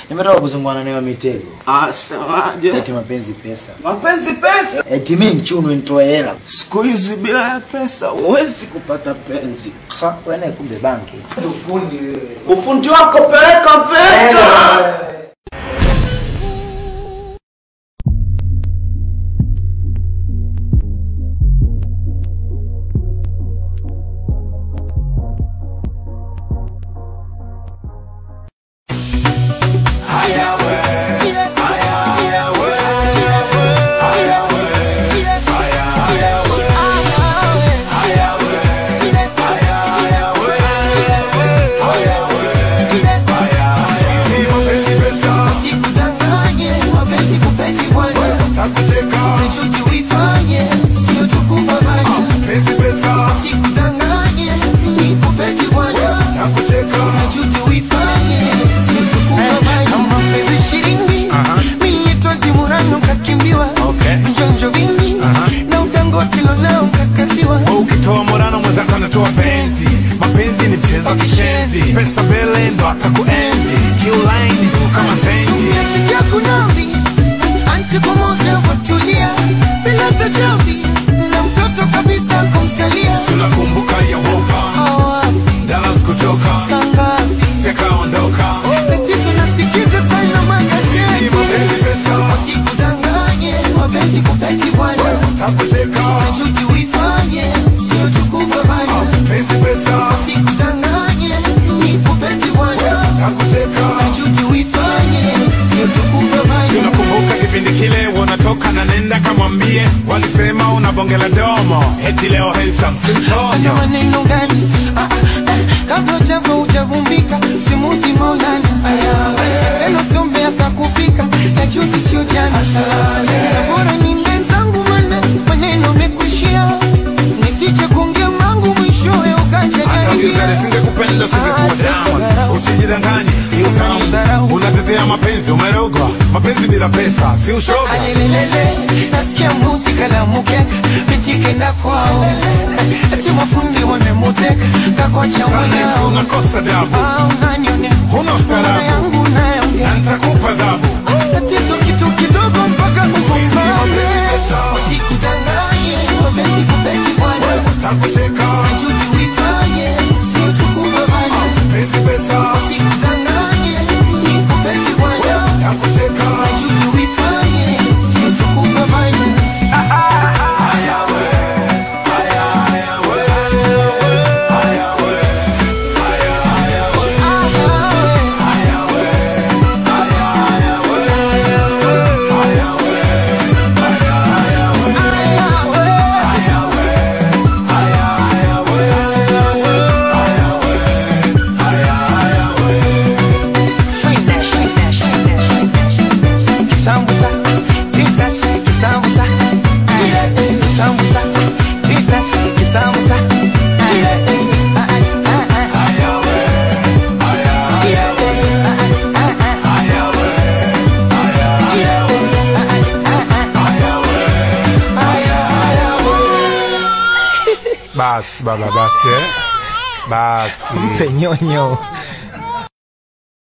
Nimetoka kuzungana nayo mitego. Ah, semaje? Eti mapenzi pesa. Mapenzi pesa. Eti mimi mchunu nitoe hela. Siku hizi bila ya pesa huwezi kupata penzi. Ha, wewe kumbe banki. Ufundi wewe. Ufundi wako peleka VETA. Usikudanganye, mapenzi kupeti bwana. Nichuki uifanye, sio tukufa bana. Usikudanganye, nikupeti bwana. Nichuki uifanye, sio tukufa bana. Kama mapenzi shilingi, mimi twenty murano kakimbiwa. Njonjo vingi, na udangoti lonao kakasiwa. ukitoa morano mwenzako anatoa penzi mapenzi ni mchezo wa kishenzi pesa mbele ndo atakuenzi kiulaini tu kama zenzi Umesikia kunambi, anti pomoze watulia. Bila tajambi, na mtoto kabisa kumsalia. tunakumbuka ya wopa Awapi, dalas kutoka sangapi? sekaondoka Tatizo nasikiza sana magazeti. Usikudanganye, mapenzi kupeti bwana. Najuti uifanye, sio tukufa bana. Usikudanganye, nikupeti bwana. Najuti uifanye, sio tukufa bana. tunakumbuka kipindi kile wanatoka na nenda kamwambie walisema una bonge la domo eti leo handsome Sasa simtonyo maneno gani? Ah, ah, eh, kabla hujava hujavumbika simuzi maulana tena usombe akakufika ya juzi sio jana Na bora ni mbenzangu mana maneno mekuishia nisije kuongea mangu mwishowe ukaja Tangiza singekupenda singekuwa damu usijidanganye hiyo tamu unatetea mapenzi umerogwa mapenzi bila pesa si ushoga alelelele nasikia muzika na mukeka mitikenda kwao ati mafundi wamemuteka kakwacha Sasa wanao unakosa dabu Ah, unanionea Huna ustaarabu. Mambo yangu nayaongea na nitakupa dhabu tatizo kitu kidogo mpaka kukumbane usikudanganye mapenzi kupeti bwana najuti uifanye sio tukufa bana usikudanganye nikupeti bwana najuti uifanye sio tukufa bana Kisambusa, titachi, kisambusa. Kisambusa, titachi, kisambusa. basi baba basi eh? basi Mpe nyonyo.